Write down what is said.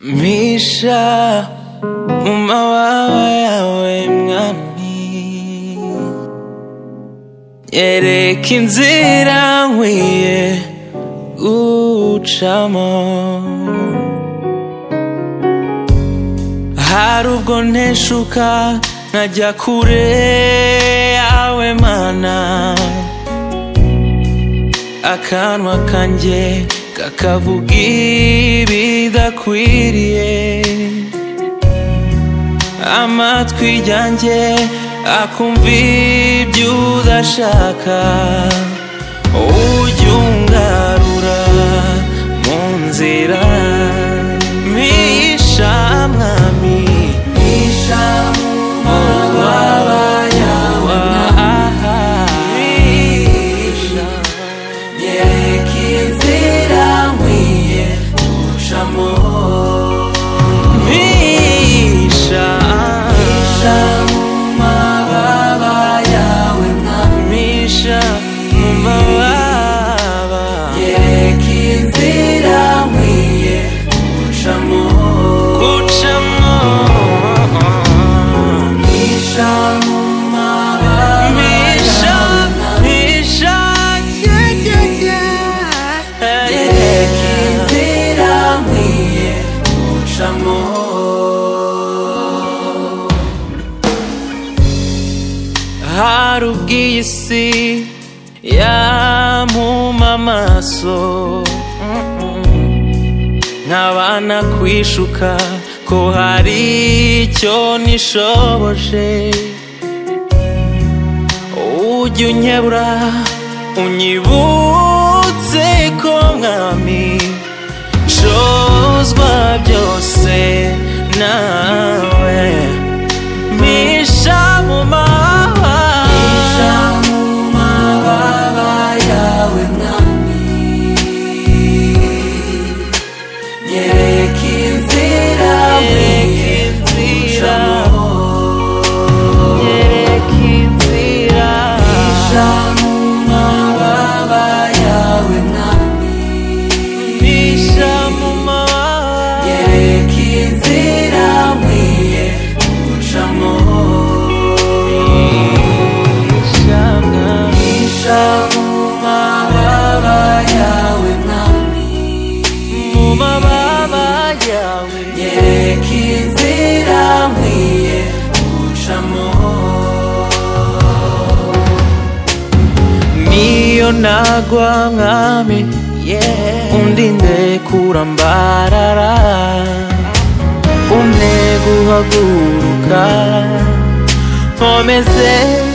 mpisha mu mababa yawe mwami yereka inzira nkwiye gucamo hari ubwo nteshuka nkajya kure yawe mana akanwa kanjye kakavuga ibidakwiriye amatwi yanjye akumva ibyo udashaka ujya ungarura mu nzira mpisha mwami mpisha mu mababa yawe mpisha yereka inzira nkwiye gucamo mpisha mpisha mu mababa yawe mwami mpisha mu mababa yereka inzira nkwiye gucamo gucamo mpisha mu mababa mpisha mpisha yeah, yeah, yeah. yereka inzira nkwiye gucamo hari ubw'iyi si yampuma amaso Mm-mm. nkabana kwishuka ko hari icyo nishoboje ujya unyebura unyibutse ko mwami ncozwa byose nawe mpisha mu mababa mpisha mu mababa yawe mwami nyereka inzira nyereka inzira nyereka inzira mpisha mu mababa yawe mwami mpisha mu mababa nyereka inzira nkwiye gucamo mpisha mu mababa yawe mwami mu mababa yawe nyereka inzira nkwiye gucamo niyo nagwa mwami undinde kurambarara umpe guhaguruka nkomeze